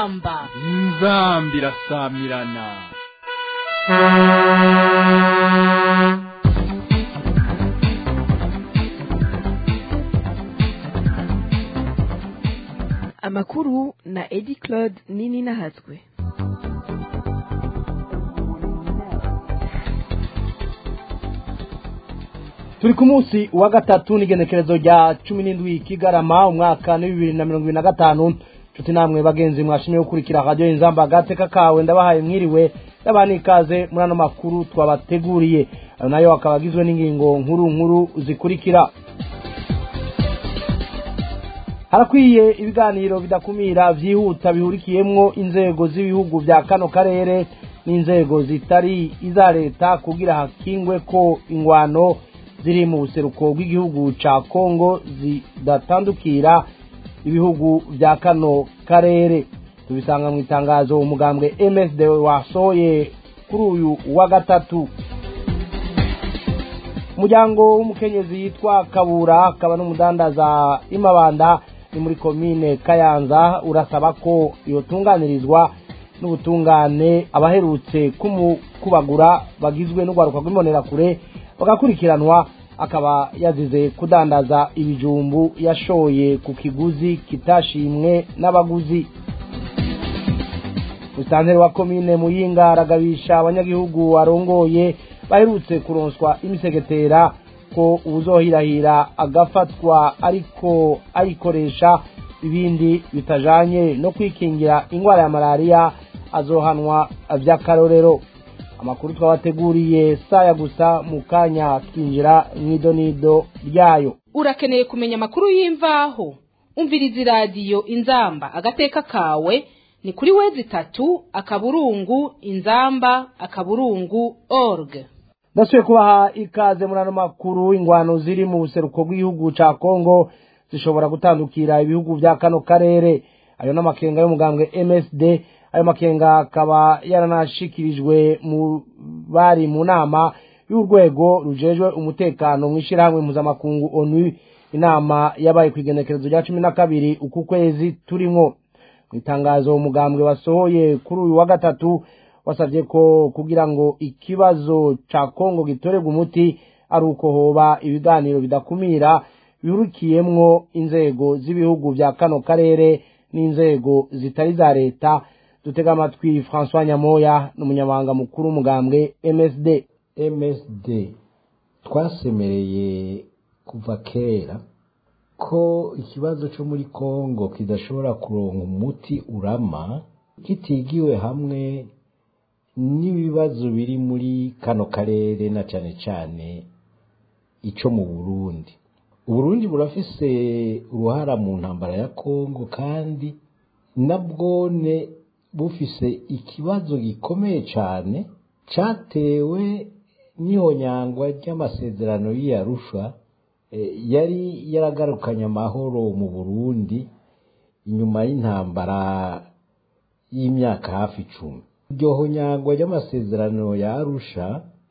inzamba inzamba irasamirana amakuru na edi claude nini nahatswe turi ku munsi wa gatatu n'igenekerezo rya cumi n'indwi kigarama umwaka ni bibiri na mirongo ibiri na gatanu nshuti namwe bagenzi mwashimye gukurikira radiyo inzamba agateka kawe ndabahaye mwiriwe ndabana ikaze muri ano makuru twabateguriye ayo nayo akaba agizwe n'ingingo nkuru nkuru zikurikira harakwiye ibiganiro bidakumira byihuta bihurikiyemwo inzego z'ibihugu bya kano karere n'inzego zitari iza leta kugira hakingwe ko ingwano ziri mu buseruko bw'igihugu ca kongo zidatandukira ibihugu bya kano karere tubisanga mu itangazo umugambwe msd wasohoye kuri uyu wa gatatu umuryango w'umukenyezi yitwa kabura akaba n'umudandaza imabanda ni muri komine kayanza urasaba ko yotunganirizwa n'ubutungane abaherutse kumukubagura bagizwe n'urwaruka rw'imbonerakure bagakurikiranwa akaba yazize kudandaza ibijumbu yashoye ku kiguzi kitashimwe n'abaguzi musitanteri wa komine muyinga aragabisha abanyagihugu arongoye baherutse kuronswa imisegetera ko ubuzohirahira agafatwa ariko ayikoresha ibindi bitajanye no kwikingira indwara ya malariya azohanwa vy'akarorero amakuru twabateguriye saya gusa mu kanya twinjira mw'idonido ryayo urakeneye kumenya amakuru y'imvaho umviriza iradiyo inzamba agateka kawe ni kuri wezi itatu akaburungu inzamba akaburungu org ndasubiye kubaha ikaze muri ano makuru ingwano ziri mu buseruko bw'igihugu ca kongo zishobora gutandukira ibihugu vya kano karere ayo n'amakenga y'umugambwe msd ayo makenga akaba yaranashikirijwe mu bari mu nama y'urwego rujejwe umutekano mw'ishirahamwe mpuzamakungu onu inama yabaye ku igenekerezo rya cumi na kabiri uku kwezi turimwo mu itangazo umugambwe wasohoye kuri uyu wa gatatu wasabye ko kugira ngo ikibazo ca kongo gitorerwe umuti ari uko hoba ibiganiro bidakumira bihurikiyemwo inzego z'ibihugu vya kano karere n'inzego zitari za leta dutega amatwi francois nyamoya n'umunyamabanga mukuru w'umugambwe msd msd twasemereye kuva kera ko ikibazo cyo muri kongo kidashobora kuronka umuti urama kitigiwe hamwe n'ibibazo biri muri kano karere na cane cane ico mu burundi uburundi burafise uruhara mu ntambara ya kongo kandi nabwone bufise ikibazo gikomeye cane catewe n'ihonyangwa ry'amasezerano y'iyarusha yari yaragarukanye amahoro mu burundi inyuma y'intambara y'imyaka hafi icumi iryo honyangwa ry'amasezerano ya arusha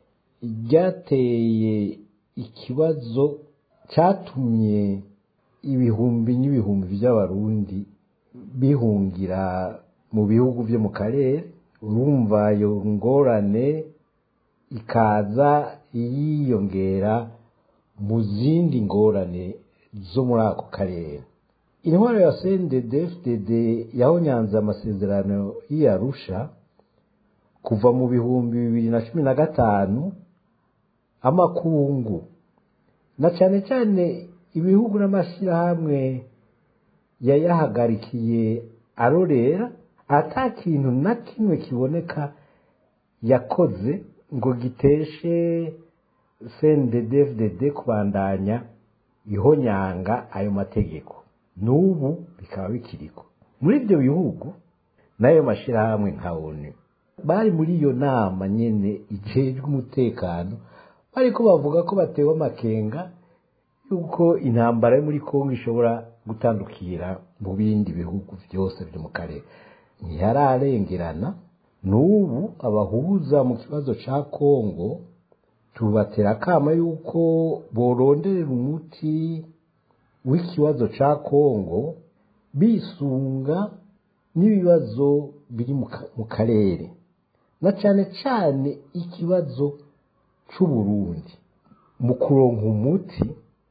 ryateye ikibazo catumye ibihumbi n'ibihumbi by'abarundi bihungira mu bihugu byo mu karere urumva iyo ngorane ikaza yiyongera mu zindi ngorane zo muri ako karere intwaro ya cndd yahonyanze amasezerano y'iyarusha kuva mu bihumbi bibiri na cumi na gatanu amakungu na cyane cyane ibihugu n'amashyirahamwe yayahagarikiye arorera ata kintu na kimwe kiboneka yakoze ngo giteshe cndd kubandanya ihonyanga ayo mategeko n'ubu bikaba bikiriko muri ibyo bihugu n'ayo mashyirahamwe nka onu bari muri iyo nama nyine ijejwe umutekano bariko bavuga ko batewe amakenga yuko intambara yo muri kongo ishobora gutandukira mu bindi bihugu byose byo mu karere ntihararengerana n'ubu abahuza mu kibazo ca kongo tubatera akama yuko boronderera umuti w'ikibazo ca kongo bisunga n'ibibazo biri mu ka- mu karere na cyane cyane ikibazo c'uburundi mu kuronka umuti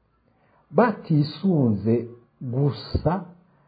batisunze gusa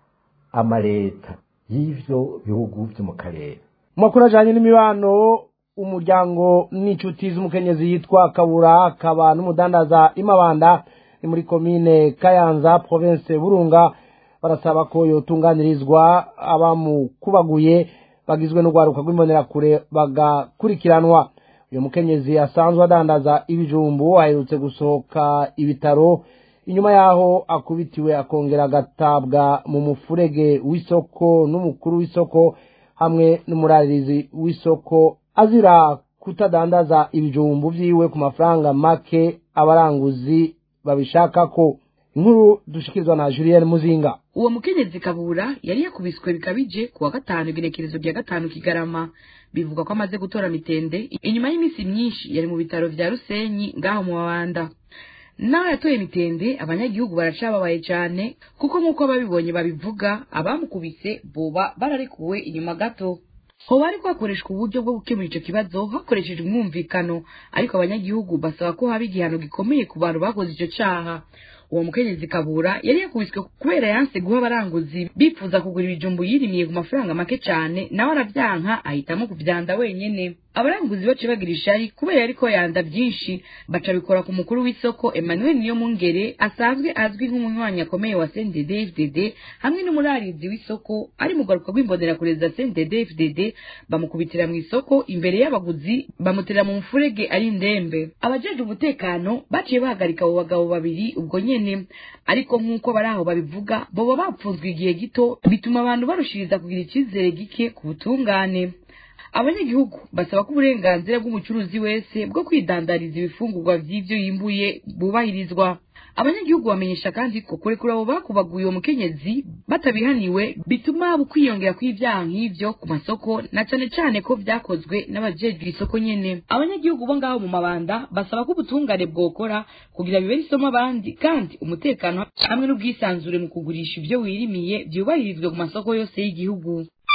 amaleta y'ivyo bihugu vyo mu karere mu makuru ajyanye n'imibano umuryango n'inshuti z'umukenyezi yitwa kabura akaba n'umudandaza imabanda ni muri komine kayanza province burunga barasaba ko yotunganirizwa abamukubaguye bagizwe n'urwaruka rw'imbonerakure bagakurikiranwa uyu mukenyezi asanzwe adandaza ibijumbu aherutse gusohoka ibitaro inyuma yaho akubitiwe akongera agatabwa mu mufurege w'isoko n'umukuru w'isoko hamwe n'umuraririzi w'isoko azira kutadandaza ibijumbu vyiwe ku mafaranga make abaranguzi babishaka ko inkuru dushikirizwa na Julien Muzinga uwo mukenyezi kabura yari yakubiswe bikabije ku wa gatanu igenekerezo rya gatanu kigarama bivugwa ko amaze gutora mitende inyuma y'iminsi myinshi yari mu bitaro vya rusenyi ngaho mu mabanda naho yatoye mitende abanyagihugu baracababaye cane kuko nk'uko ababibonye babivuga abamukubise boba bararekuwe inyuma gato hoba hariko hakoreshwa uburyo bwo gukemura ico kibazo hakoreshejwe umwumvikano ariko abanyagihugu basaba ko haba igihano gikomeye ku bantu bakoze ico caha uwo mukenyezi kabura yari yakubiswe kubera yanse guha abaranguzi bifuza kugura ibijumbu yirimiye ku mafaranga make cane nawe aravyanka ahitamo kuvyanda wenyene abaranguzi bace bagira ishari kubera yariko yanda vyinshi baca bikora ku mukuru w'isoko emmanuel niyo mungere asanzwe azwi nk'umunywanyi akomeye wa cndd fdd hamwe n'umurarizi w'isoko ari mu garuka rw'imbonerakure za cndd fdd bamukubitira mu isoko imbere y'abaguzi bamutera mu mufurege ari indembe abajejwe umutekano baciye bahagarika abo bagabo babiri ubwo nyene ariko nk'uko bari aho babivuga boba bapfunzwe igihe gito bituma abantu barushiriza kugira icizere gike ku butungane abanyagihugu basaba ko uburenganzira bw'umucuruzi wese bwo kwidandariza ibifungurwa vy'ivyo yimbuye bubahirizwa abanyagihugu bamenyesha kandi ko kurekura abo bakubaguye uwo mukenyezi batabihaniwe bituma haba ukwiyongera kw'ivyaha nk'ivyo ku masoko na cane cane ko vyakozwe n'abajejwe isoko nyene abanyagihugu bo ngaho mu mabanda basaba ko ubutungane bwokora kugira bibere isomo abandi kandi umutekano hamwe n'ubwisanzure mu kugurisha ivyo wirimiye vyubahirizwe ku masoko yose y'igihugu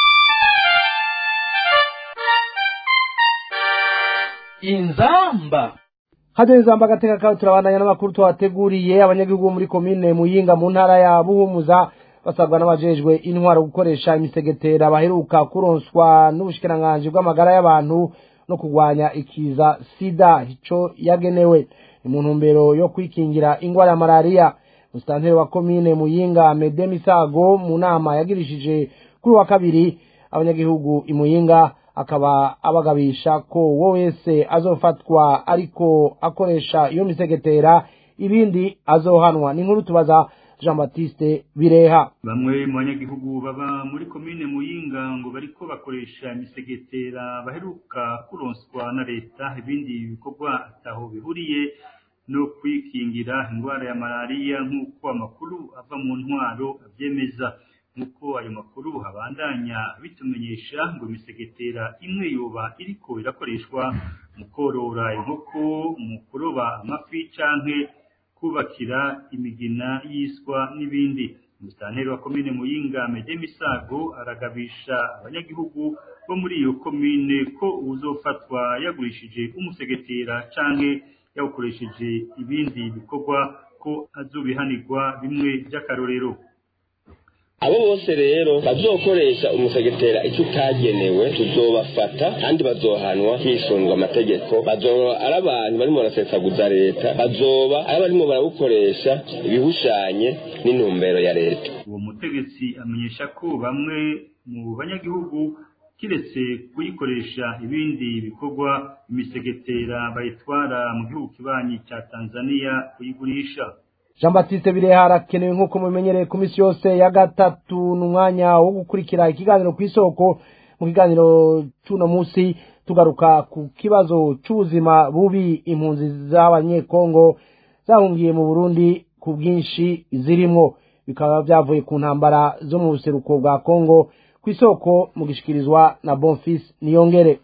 inzamba hajya izamba agateka kawe turabandanya n'amakuru tuhateguriye abanyagihugu bo muri komine muyinga mu ntara ya buhumuza basabwa n'abajejwe intwaro gukoresha imisegetera baheruka kuronswa n'ubushikiranganji bw'amagara y'abantu no kurwanya ikiza sida ico yagenewe ni mu ntumbero yo kwikingira ingwara ya malariya musitanteri wa komine muyinga mede misago mu nama yagirishije kuri wa kabiri abanyagihugu imuyinga akaba abagabisha ko wo wese azofatwa ariko akoresha iyo misegetera ibindi azohanwa ni nkuru tubaza jean baptiste bireha bamwe mu banyagihugu baba muri komine muyinga ngo bariko bakoresha imisegetera baheruka kuronswa na leta ibindi bikorwa ataho bihuriye no kwikingira indwara ya malariya nk'uko amakuru ava mu ntwaro abyemeza nk'uko ayo makuru abandanya bitumenyesha ngo imisegetera imwe yoba iriko irakoreshwa mu korora inkoko mu kuroba amafi canke kubakira imigina y'iswa n'ibindi umusitanteri wa komine muyinga mede misago aragabisha abanyagihugu bo muri iyo komine ko uzofatwa yagurishije umusegetera canke yawukoresheje ibindi bikorwa ko azobihanirwa bimwe by'akarorero abo bose rero bazokoresha umusegetera icyo utagenewe tuzobafata kandi bazohanwa hisundwa amategeko bazoba ari abantu barimo barasesaguza leta bazoba ari barimo barawukoresha ibihushanye n'intumbero ya leta uwo mutegetsi amenyesha ko bamwe mu banyagihugu kiretse kuyikoresha ibindi bikorwa imisegetera bayitwara mu gihugu kibanyi cya tanzania kuyigurisha jean baptiste bireha harakenewe nk'uko mubimenyereye ku minsi yose ya gatatu ni umwanya wo gukurikira ikiganiro ku isoko mu kiganiro cy'uno munsi tugaruka ku kibazo cy'ubuzima bubi impunzi z'abanyekongo zahungiye mu burundi ku bwinshi zirimo bikaba byavuye ku ntambara zo mu buseruko bwa kongo ku isoko mu gishikirizwa na bonfis niyongere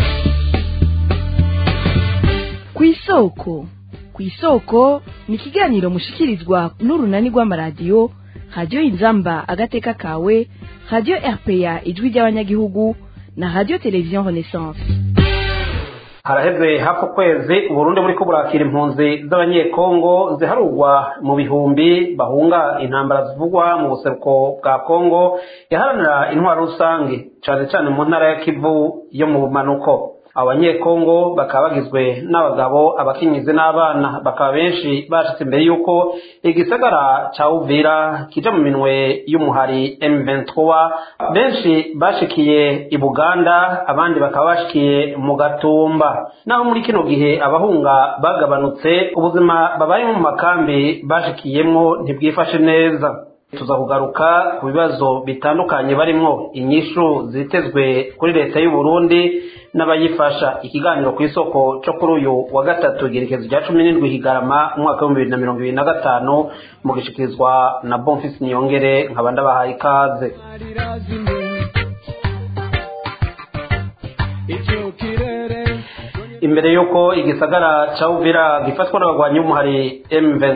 ku isoko ku isoko ni ikiganiro mushikirizwa n'urunani rw'amaradiyo radiyo inzamba agateka kawe radiyo rpa ijwi ry'abanyagihugu na radiyo televiziyo renaissance haraheze hafi ukwezi uburundi buriko burakira impunzi z'abanyekongo ziharurwa mu bihumbi bahunga intambara zivugwa mu buseruko bwa kongo yaharanira intwaro rusange cane cane mu ntara ya kivu yo mu bumanuko abanyekongo bakaba bagizwe n'abagabo abakenyezi n'abana bakaba benshi bashitse imbere y'uko igisagara ca uvira kija mu minwe y'umuhari m23 benshi bashikiye i buganda abandi bakaba bashikiye mu gatumba naho muri kino gihe abahunga bagabanutse ubuzima babaye mu makambi bashikiyemwo ntibwifashe neza tuza kugaruka ku bibazo bitandukanye barimwo inyishu zitezwe kuri leta y'u Burundi n'abayifasha ikiganiro ku isoko cyo kuri uyu wa gatatu igerekezo rya cumi n'indwi higarama umwaka w'ibihumbi bibiri na mirongo ibiri na gatanu mu gishikirizwa na bonfisi niyongere nkaba ndabahaye ikaze imbere y'uko igisagara ca uvira gifatwa n'abagwanyi b'umuhari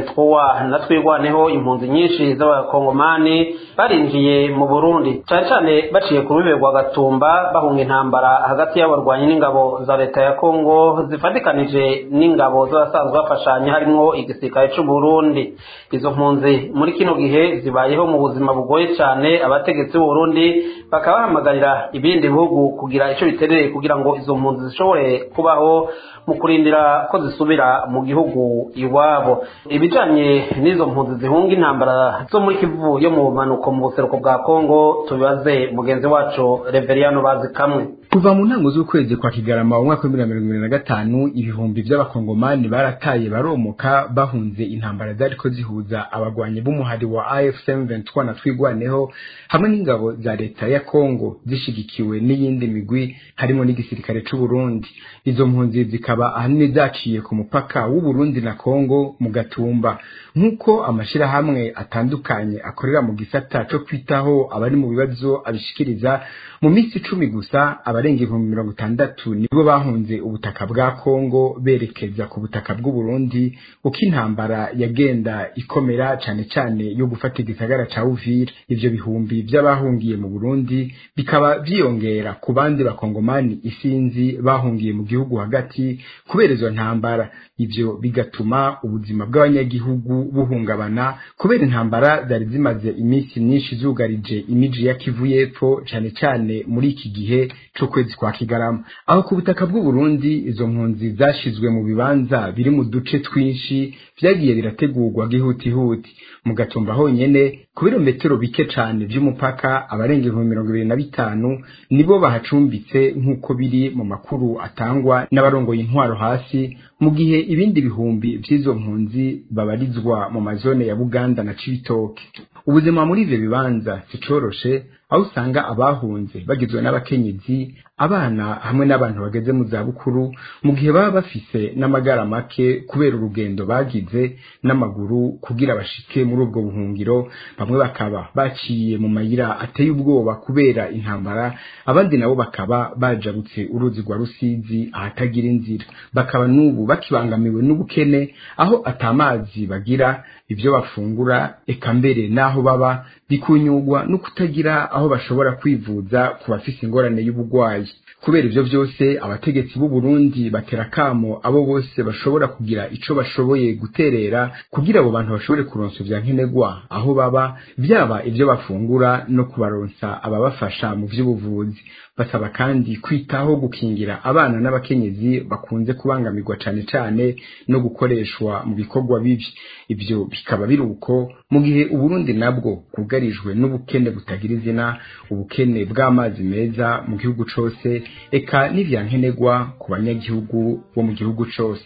m23 na twigwaneho impunzi nyinshi z'abakongomani barinjiye mu burundi cane cane baciye ku rubibe rwa gatumba bahunga intambara hagati y'abarwanyi n'ingabo za leta ya kongo zifatikanije n'ingabo z'abasanzwe bafashanya harimwo igisirikare c'uburundi izo mpunzi muri kino gihe zibayeho mu buzima bugoye cane abategetsi b'uburundi bakaba bahamagarira ibindi bihugu kugira ico biterereye kugira ngo izo mpunzi zishobore kubaho mu kurindira ko zisubira mu gihugu iwabo ibijanye n'izo mpunzi zihunga intambara zo muri kivu yo mu bumanuko mu buseruko bwa kongo tubibaze mugenzi wacu reveriyano bazi kamwe kuva mu ntango z'ukwezi kwa kigarama umwaka w'ibihumbi na mirongo ibiri na gatanu ibihumbi by'abakongomani barataye baromoka bahunze intambara zariko zihuza abagwanyi b'umuhari wa afcm 23 na twigwaneho hamwe n'ingabo za leta ya kongo zishigikiwe n'iyindi migwi harimo n'igisirikare c'uburundi izo mpunzi zikaba ahanini zaciye ku mupaka w'uburundi na kongo mu gatumba nk'uko amashirahamwe atandukanye akorera mu gisata co kwitaho abari mu bibazo abishikiriza mu minsi icumi gusa abarenga ibihumbi mirongo itandatu nibo bahunze ubutaka bwa kongo berekeza ku butaka bw'uburundi uko intambara yagenda ikomera cane cane yo gufata igisagara ca uvira ivyo bihumbi vy'abahungiye mu burundi bikaba vyiyongera ku bandi bakongomani isinzi bahungiye mu gihugu hagati kubera izo ntambara ivyo bigatuma ubuzima bw'abanyagihugu buhungabana kubera intambara zari zimaze iminsi myinshi zugarije imiji ya kivu y'epfo cane cane muri iki gihe c'ukwezi kwa kigarama aho ku butaka bw'uburundi izo mpunzi zashizwe mu bibanza biri mu duce twinshi vyagiye birategurwa gihutihuti mu gatumba honyene ku birometero bike cane vy'umupaka abarenga ibihumbi mirongo ibiri na bitanu nibo bahacumbitse nk'uko biri mu makuru atangwa n'abarongoye intwaro hasi mu gihe ibindi bihumbi vy'izo mpunzi babarizwa mu mazone ya buganda na cibitoke ubuzima muri ivyo bibanza sicoroshe aho usanga abahunze bagizwe n'abakenyezi abana hamwe n'abantu bageze mu zabukuru mu gihe baba bafise n'amagara make kubera urugendo bagize n'amaguru kugira bashike muri ubwo buhungiro bamwe bakaba baciye mu mayira ateye ubwoba kubera intambara abandi nabo bakaba bajabutse uruzi rwa rusizi ahatagira inzira bakaba n'ubu bakibangamiwe n'ubukene aho atamazi bagira ibyo bafungura eka mbere n'aho baba bikunyugwa no kutagira aho bashobora kwivuza ku bafise ingorane y'ubugwayi kubera ivyo vyose abategetsi b'u Burundi batera kamo abo bose bashobora kugira ico bashoboye guterera kugira abo bantu bashobore kuronsa vya nkenerwa aho baba byaba ivyo bafungura no kubaronsa ababafasha mu vy'ubuvuzi basaba kandi kwitaho gukingira abana n'abakenyezi bakunze kubangamirwa cane cane no gukoreshwa mu bikorwa bibi ivyo bikaba biri uko mu gihe uburundi nabwo bwugarijwe n'ubukene butagira izina ubukene bw'amazi meza mu gihugu cose eka n'ivyankenerwa ku banyagihugu bo mu gihugu cose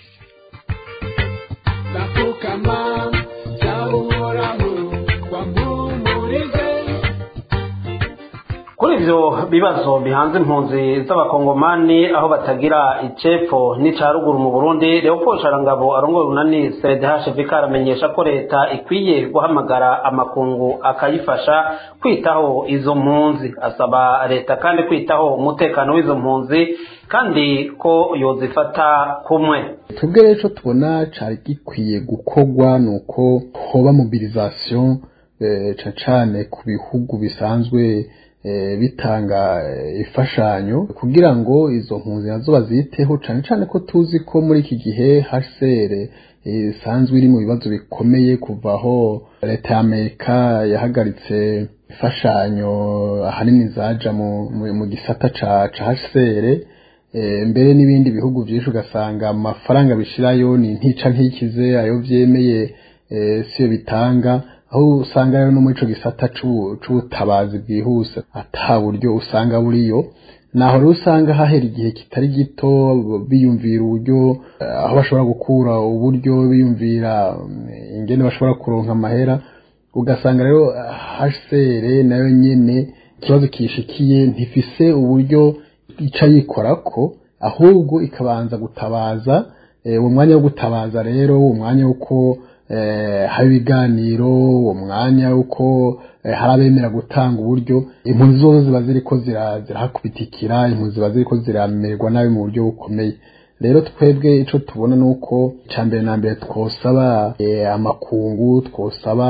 kuri ivyo bibazo bihanze impunzi z'abakongomani aho batagira icepfo n'ica ruguru mu burundi leopold sharangabo arongoye urunani cdhvk aramenyesha ko leta ikwiye guhamagara amakungu akayifasha kwitaho izo mpunzi asaba leta kandi kwitaho umutekano w'izo mpunzi kandi ko yozifata kumwe twebwe rero ico tubona cari gikwiye gukorwa ni uko hoba mobilisation cane cane ku bihugu bisanzwe bitanga imfashanyo kugira ngo izo mpunzi nazo baziteho cane cane ko tuzi ko muri iki gihe HCR isanzwe iri mu bibazo bikomeye kuva aho leta ya Amerika yahagaritse imfashanyo ahanini zaja mu gisata ca HCR mbere n'ibindi bihugu byinshi ugasanga amafaranga bishirayo ni ntica ntikize ayo vyemeye siyo bitanga aho usanga rero no muri ico gisata c'ubutabazi bwihuse ata buryo usanga buriyo naho rero usanga hahera igihe kitari gito biyumvira uburyo aho bashobora gukura uburyo biyumvira ingene bashobora kuronka amahera ugasanga rero HCR nayo nyene ikibazo kishikiye ntifise uburyo ica yikorako ahubwo ikabanza gutabaza uwo mwanya wo gutabaza rero uwo mwanya w'uko haba ibiganiro uwo mwanya w'uko hari abemera gutanga uburyo impunzi zose ziba ziriko zirahakubitikira impunzi ziba ziriko ziramererwa nabi mu buryo bukomeye rero twebwe ico tubona nuko ica mbere na mbere twosaba amakungu twosaba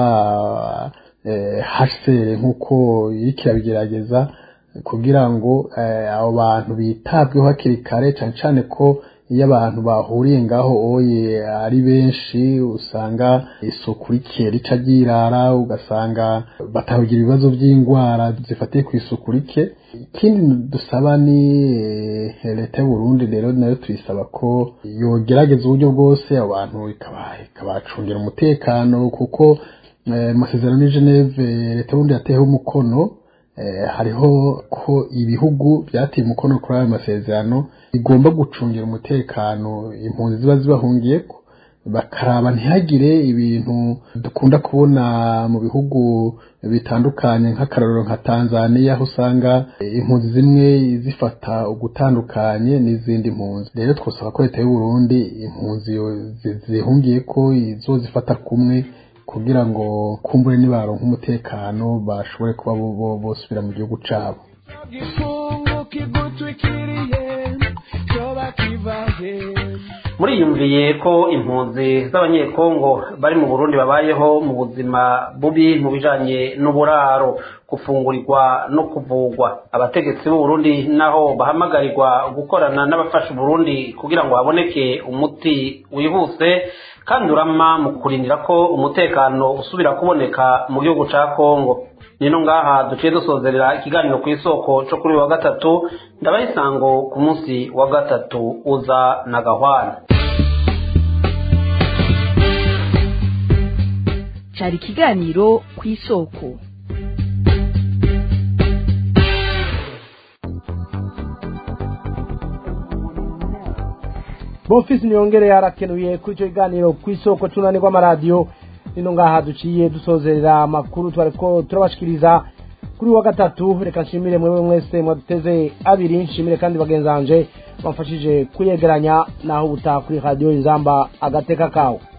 HCR nk'uko iriko irabigerageza kugira ngo abo bantu bitabweho hakiri kare cane cane ko iyo abantu bahuriye ngaho oye ari benshi usanga isuku rike rica ryirara ugasanga batahugira ibibazo by'indwara zifatiye ku isuku rike ikindi dusaba ni leta y'u Burundi rero nayo tuyisaba ko yogerageza uburyo bwose abantu ikabacungira umutekano kuko amasezerano y'i Geneve leta y'uburundi yateyeho umukono hariho ko ibihugu byateye umukono kuri ayo masezerano bigomba gucungira umutekano impunzi ziba zibahungiyeko bakaraba ntihagire ibintu dukunda kubona mu bihugu bitandukanye nk'akarorero nka Tanzania aho usanga impunzi zimwe zifata ugutandukanye n'izindi mpunzi rero twasaba ko leta y'u Burundi impunzi zihungiye ko izozifata kumwe kugira ngo kumbure nibaronka umutekano bashobore kuba bosubira mu gihugu cabo muriyumviye ko impunzi z'abanyekongo bari mu burundi babayeho mu buzima bubi mu bijanye n'uburaro gufungurirwa no kuvugwa abategetsi b'uburundi naho bahamagarirwa gukorana n'abafasha uburundi kugira ngo haboneke umuti wihuse kandi urama mu kurindira ko umutekano usubira kuboneka mu gihugu ca kongo nino ngaha duciye dusozerera ikiganiro ku isoko cyo kuri wa gatatu ndabaha isango ku munsi wa gatatu uza na gahwana cyari ikiganiro ku isoko bofisi niyongere yarakenuye kuri icyo kiganiro ku isoko cy'unani rw'amaradiyo nino ngaha duciye dusozerera amakuru twari ko turabashikiriza kuri wa gatatu reka nshimire mwewe mwese mwaduteze abiri nshimire kandi bagenzanje bamfashije kuyegeranya naho ubutaha kuri radiyo inzamba agateka kawe